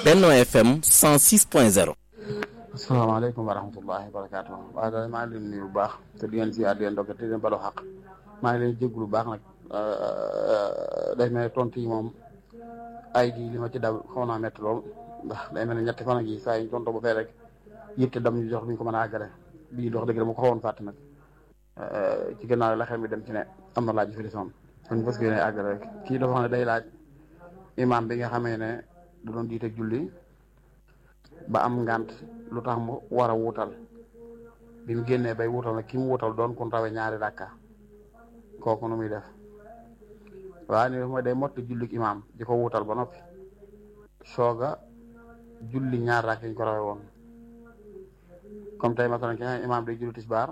Benno FM 106.0. asalaamaaleykum wa rahmatullahi wa barakaatu waaye daal maa ngi leen nuyu bu baax te di leen ziar di leen dogal te di leen balu xaq maa ngi leen jégalu bu baax nag day mel ne tontu yi moom ay gi li ma ci daw xaw naa métti lool ndax day mel ne ñetti fan ak yi saa yi tontu ba fee rek yitte dam ñu jox duñ ko mën a àggale bii dox dëgg dama ko xawoon fàtte nag ci gannaaw la xel mi dem ci ne am na laaj yu fi desoon kon parce que yéen àggale rek kii dafa xam ne day laaj imam bi nga xamee ne da doon jiite julli ba am ngant lu tax mu war a wuutal bi mu génnee bay wuutal nag ki mu wuutal doon kun rawe ñaari rakka kooku nu muy def waaw ni mooy day motti jullik imam di ko wuutal ba noppi sooga julli ñaar rakk yi ñu ko rawe woon comme tey masalan ki nga imam day julli tisbaar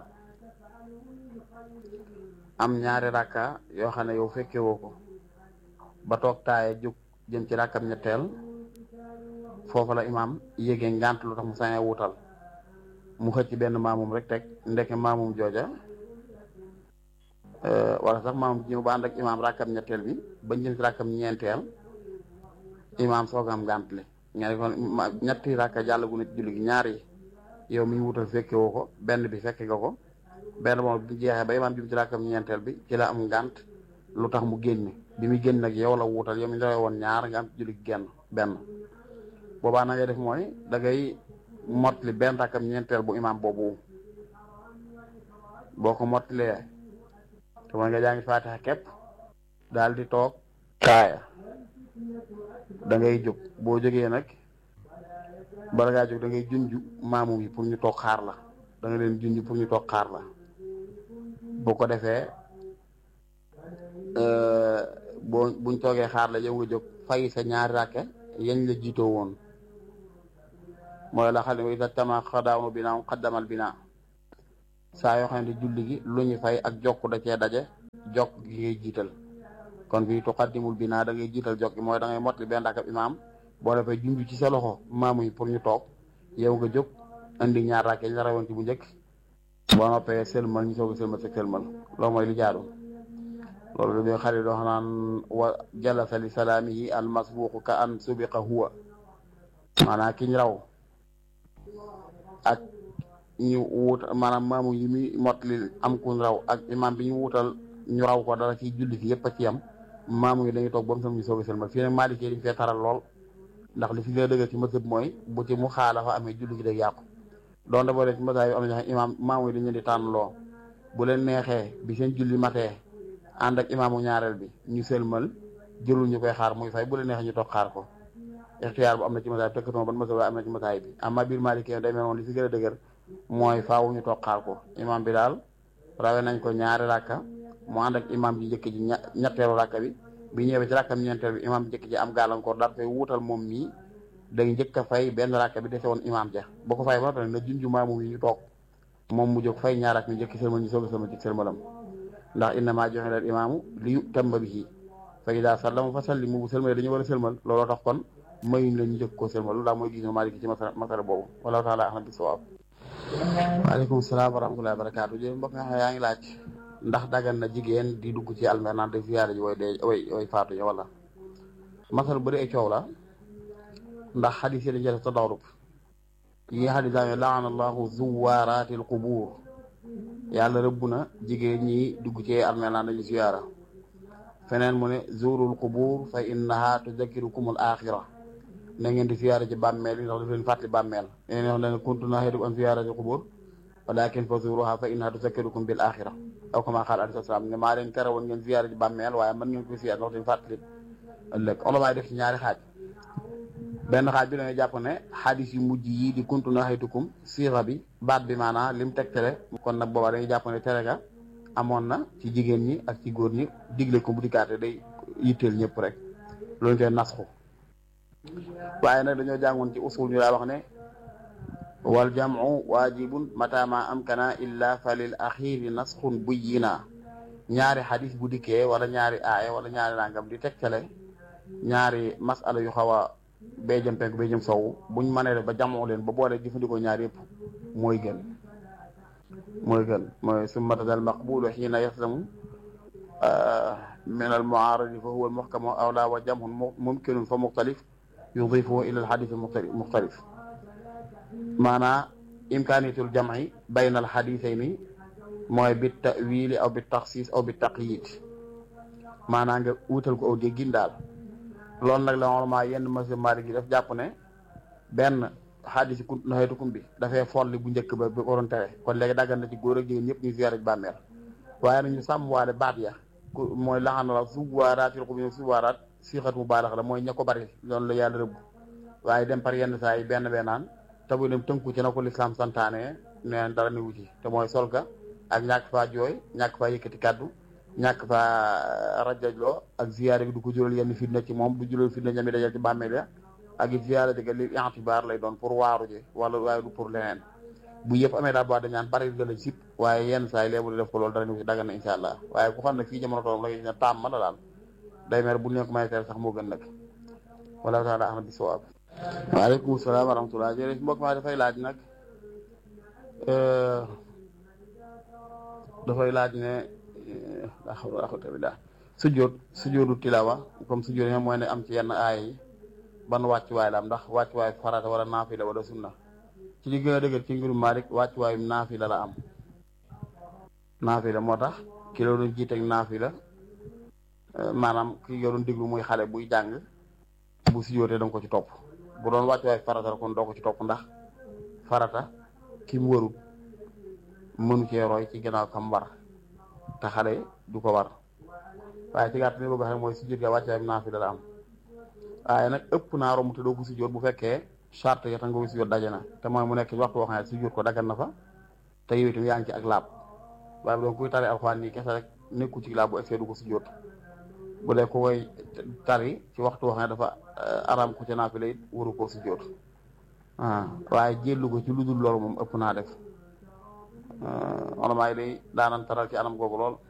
am ñaari rakka yoo xam ne yow fekke woo ko ba toog taaye jóg jëm ci rakkam ñetteel foofu la imaam yégee ngant lu tax mu sañee wuutal mu xëcc benn maamum rek teg ndeke maamum jooja wala sax maamum ñëw ba ànd ak imaam rakkam ñetteel bi ba jëm ci rakkam ñeenteel imaam soog am ngant li ñaari kon ñetti rakka jàllagu na ci julli gi ñaar yi yow mi ñu wuutal fekke woo ko benn bi fekke nga ko benn moom bi jeexee ba imaam jëm ci rakkam ñeenteel bi ci la am ngant lu tax mu génn bi muy génn nag yow la wuutal yow mi ñu woon ñaar nga am ci julli gi genn benn boobaa na ngay def mooy da ngay mottali benn rakkam ñeenteel bu imaam boobu boo ko mottalee te mooy nga jàngi faatixa képp daal di toog kaaya da ngay jóg boo jógee nag bala ngaa jóg da ngay junj maamum yi pour ñu toog xaar la da nga leen junj pour ñu toog xaar la bu ko defee boo buñ toogee xaar la yow nga jóg fay sa ñaari rakke yañ la jiitoo woon mooy la xam ne ida tama xadaamu binaa xaddamal binaa saa yoo xam ne julli gi lu ñu fay ak jokk da cee daje jokk gi ngay jiital kon fii tuqaddimul binaa da ngay jiital jokk gi mooy da ngay motli benn rakab imaam boo defee junj ci sa loxo maamu yi pour ñu toog yow nga jóg indi ñaar rakke ñu la rawoon ci bu njëkk boo noppee sëlmal ñu soog a sëlmal sa sëlmal loolu mooy li jaadu loolu dañuy xarit doo naan wa jalasa li salaamihi al masbuqu ka an subiqa huwa maanaam ki ñu raw ak ñu wut maanaam maamu yi muy motli am ku raw ak imam bi ñu wutal ñu raw ko dara ci julli fi yëpp a ci yam maamu yi dañuy toog ba mu sam ñu soog a sëlmal fii nag Maalik dañ fee taral lool ndax li fi gën a dëgg ci mësëb mooy bu ci mu xaalafa amee julli gi day yàqu donte boo dee ci masaa yi am na ñoo xam imaam maamu yi dañu leen di tànn loo bu leen neexee bi seen julli matee ànd ak imaamu ñaareel bi ñu sëlmal jëlul ñu koy xaar muy fay bu leen neexee ñu toog xaar ko ixtiyaar bu am na ci masaay bi tëkkatuma ban masaay am na ci masaay bi amma biir Maalikee day mel noonu li si gën a dëgër mooy faawu ñu toog xaar ko imaam bi daal rawe nañ ko ñaari rakka mu ànd ak imaam ji njëkk ji ñetteelu rakka bi bi ñëwee ci rakkam ñeenteel bi imaam njëkk ji am gàllankoor daal fay wuutal moom mii day njëkk a fay benn rakka bi dese woon imaam ja boo ko fay ba tamit na junju maamu yi ñu toog moom mu jóg fay ñaar ak ñu njëkk sëlmal ñu soog a sëlmal ci sëlmalam ndax innamaa ju'ila al imaamu li yu'tamma bihi fa idaa sallama fa sallimu bu sëlmalee dañu war a sëlmal looloo tax kon mayuñ la ñu jëkk koo sëlmal lu daal mooy gis nga Maalik ci masala masala boobu wallahu taala a'lam bi sawaab waaleykum salaam wa rahmatullahi wa barakaatu jërëjëf mbokk nga yaa ngi laaj ndax dagan na jigéen di dugg ci almer naan de ziyaare ji way dee way way faatu ya wala masala bëri ay coow la ndax xadis yi dañ ci def tadaarub yi xadis daa laana allahu zuwaaraati al qubuur yàlla rëbb na jigéen ñi dugg ci almer naan dañu ziyaara feneen mu ne zuurul qubuur fa innaha tudakkirukum al axira na ngeen di ziyaara ci bàmmeel yi ndax daf leen fàttali bàmmeel yéen wax leen kuntu nahiidukum an ziyaarati qubuur walakin fa zuuruha fa innaha tudakkirukum bil axira aw kama qaala alayhi salaam ne maa leen tere woon ngeen ziyaara ci bàmmeel waaye mën ngeen ko ziyaara ndax leen fàttali ëllëg olomaay def ci ñaari xaaj benn xaaj bi dañuy jàpp ne xadis yu mujj yi di kuntu nahiitukum siira bi baat bi maanaam lim tegtale kon nag boobaa dañuy jàpp ne tere ga amoon na ci jigéen ñi ak ci góor ñi digle ko bu dikkaate day yitteel ñëpp rek loolu ñu koy nasxu waaye nag dañoo jàngoon ci usul ñu daa wax ne wal jamu waajibun mata ma amkana illa fa lil axiri nasxun buyyina ñaari xadis bu dikkee wala ñaari aaya wala ñaari nangam di tegtale ñaari masala yu xaw a bee jëm penku bee jëm sowu buñ mënee def ba jamoo leen ba boole jëfandikoo ñaar yëpp mooy gën mooy gën mooy summata al maqbulu xiina yaslamu min al muaradi fa huwa al muhkamu awla wa jamhun mumkinun fa muxtalif yudifuhu ila alxadis muxtalif maanaa imkaaniyatul jamci bayna alxadisayni mooy bi tawili aw bi taxsis aw bi taqyid maanaa nga wutal ko aw déggin daal loolu nag la normalement yenn monsieur Malick yi daf jàpp ne benn xadis ku naxeetukum bi dafay folli bu njëkk ba bi waroon tere kon léegi daggan na ci góor ak jigéen ñëpp ñu ziyaare bàmmeel waaye nag ñu sàmm waale baat ya ku mooy laxana la suwaaraat yi ko bi suwaaraat siixat mu baalax la mooy ña ko bari loolu la yàlla rëbb waaye dem par yenn saa yi benn bennaan te bu dem tënku ci na ko lislaam santaane neen dara ni wuti te mooy solka ak ñàkk faa jooy ñàkk faa yëkkati kàddu ñàkk faa rajajloo ak ziyaare bi du ko jural yenn fitna ci moom du jural fitna ñami dajal ci bàmmeel ya ak it ziyaare di li intibaar lay doon pour waaru ji wala waaye du pour leneen bu yëpp amee daal boo dañ naan bari la lañ sip waaye yenn saa yi léegi def ko loolu dara ni wuti daggan na insha allah waaye ku xam ne fii jamono toom la ne taam ma la daal day mer bu ñu ko may teel sax moo gën nag wala taala ahmad bi sawaab waaleykum salaam wa rahmatulah jërëjëf mbokk maa dafay laaj nag dafay laaj ne la hawla wala quwwata billah sujjóot sujjóotu tilawa comme sujjóot yi mooy ne am ci yenn aay yi ban wàccuwaay la am ndax wàccuwaay farata wala naafila wala sunna ci li gën a dëgër ci ngirum Maalik wàccuwaay naafila la am naafila moo tax ki la doon jiiteeg naafila maanaam ki nga doon déglu muy xale buy jàng bu sujjóotee danga ko ci topp bu doon wàccuwaay farata la kon doo ko ci topp ndax farata ki mu warut mënu cee roy ci ginnaaw kam war te xale du ko war waaye ci gàtt ni bëgg xam mooy sujjóot ga wàccuwaay naafila la am waaye nag ëpp naa romb te doo ko sujjóot bu fekkee charte ya tax nga ko sujjóot daje na te mooy mu nekk waxtu woo xam ne sujjóot ko daggan na fa te yow itam yaa ngi ci ak laab waaye bu doon kuy tari alxuraan nii kese rek nekku ci laab bu egsee du ko sujjóot bu dee ku koy tari ci waxtu woo xam ne dafa araam ku ci naafila it waru koo sujjóot waaye jéllu ko ci lu dul loolu moom ëpp naa def olamaa yi day daanan taral ci anam googu lool